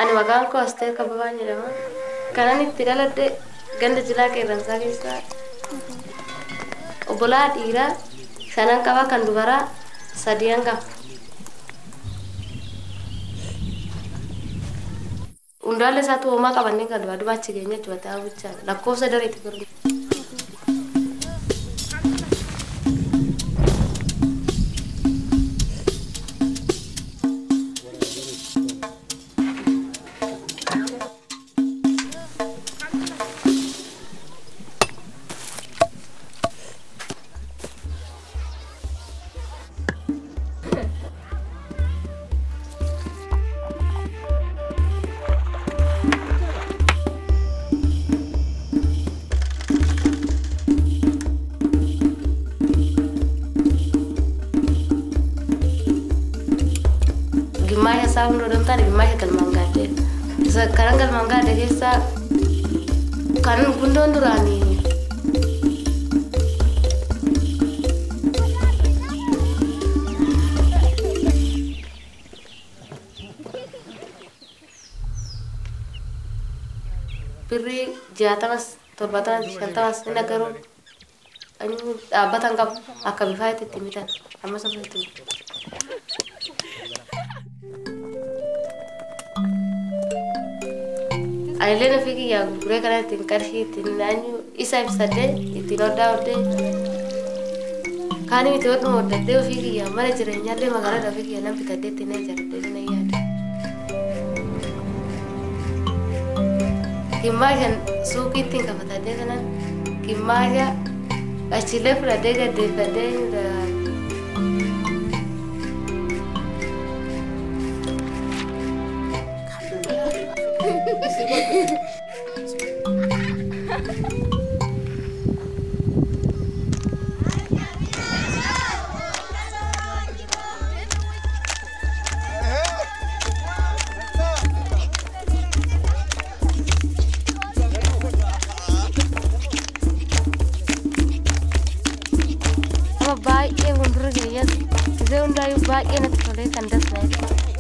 Ani maqaan koo Asteer Kabbabaan jedhama. Kanan itti dhaladhe ganda jilaa qeerransaa keessaa obbolaa dhiiraa shanan qaba kan dubaraa sadiyan qaba. Hundaallee isaatu hoomaa qabannee kan duraa duraa achi geenye jechuudha ta'aa bichaa lakkoofsa dareetti birrii. gimmaasha isaa hunda odoo hin taane gimmaasha galmaan gaaddee isa karan galmaan gaadde keessaa kan gundoon duraanii birrii jaatamas torbatamas shantamas inni garuu dhaabbatan qabu akka bifaa itti itti mitan amma sabba itti mitan. Ayileen ofii kiyyaa gurguree kana ittiin qarshii ittiin naannu isa ibsadhee ittiin hodhaa hodhee kaanii itti hodhuma hodhadhee ofii kiyyaa mana jireenyaallee magaalaa ofii kiyyaa nan bitadhee ittiin ijaaradhee nan yaada. Gimmaashan suuqii ittiin kafatadhee kanan gimmaasha achiillee fudhadhee gaddeeffadhee Amma baay'ee fuuldura keenyas gisee hundaayyuu baay'ee natti tolee kan dasna'edha.